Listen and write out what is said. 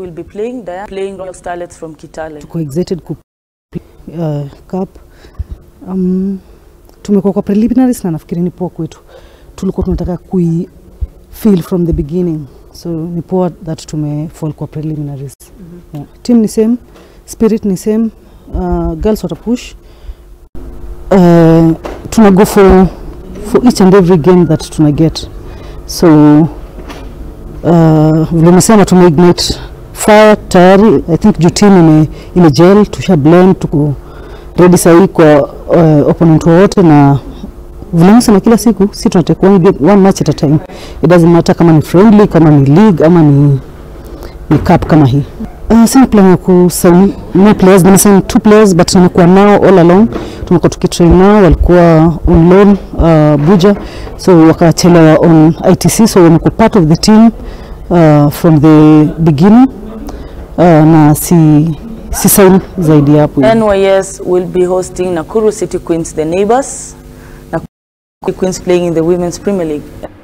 will be playing Diana playing Royal Starlets from Kitale. tuko excited ku uh, cup um, tumekuwa kwa preliminaries na nafikiri ni poa kwetu tulikuwa tunataka kui feel from the beginning so ni poa that tume fall kwa preliminaries mm-hmm. yeah. team ni same spirit ni same uh, girls wata push uh, tuna go for, for each and every game that tuna get so uh, vile umesema tume ignite fire tayari i think juu team ime, ime gel tusha blend tuko ready sahii kwa uh, opponent wowote na vile nasema kila siku si tunatake one, game, one match at a time it doesn't matter kama ni friendly kama ni league ama ni, ni cup kama hii Uh, sina plan ya kusign more players nimesign two players but nimekuwa nao all along tumekuwa tukitrain nao walikuwa on loan uh, Buja so wakachelewa on ITC so wamekuwa part of the team uh, from the beginning uh, na si, si sign zaidi ya hapo NYS will be hosting Nakuru City Queens, the neighbors. Nakuru City Queens playing in the Women's Premier League.